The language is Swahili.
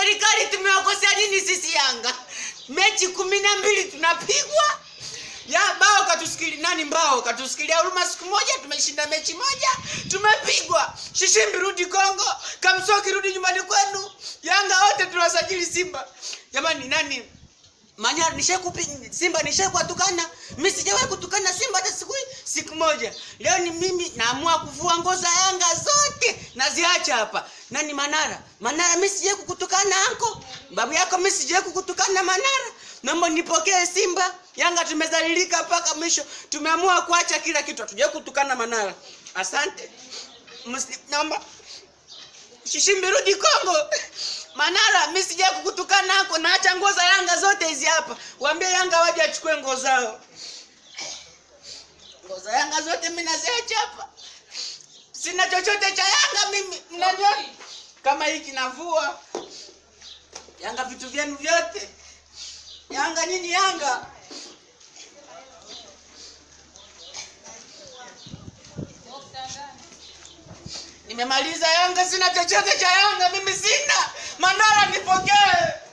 serikali tumewakosea nini sisi Yanga? Mechi kumi na mbili tunapigwa ya bao katusikili nani mbao katusikilia huruma siku moja tumeshinda mechi moja tumepigwa shishimbi rudi Kongo kamsoki rudi nyumbani kwenu Yanga wote tunawasajili Simba jamani nani Manyara nishakupi Simba nishakuwatukana. Mimi sijawahi kutukana Simba hata siku siku moja. Leo ni mimi naamua kuvua nguo za Yanga zote naziacha hapa. Nani Manara? Manara mimi sijawahi kukutukana anko. Babu yako mimi sijawahi kukutukana Manara. Naomba nipokee Simba. Yanga tumezalilika mpaka mwisho. Tumeamua kuacha kila kitu. Hatujawahi kutukana Manara. Asante. Msi, naomba Shishimbi rudi Kongo. Manara, mimi sija kukutukana nako, naacha nguo za Yanga zote hizi hapa. Waambie Yanga waje achukue nguo zao. Nguo za Yanga zote mimi naziacha hapa. Sina chochote cha Yanga mimi. Mnajua kama hiki navua. Yanga vitu vyenu vyote. Yanga nyinyi Yanga. Nimemaliza Yanga, sina chochote cha Yanga mimi sina. Manara nipokee.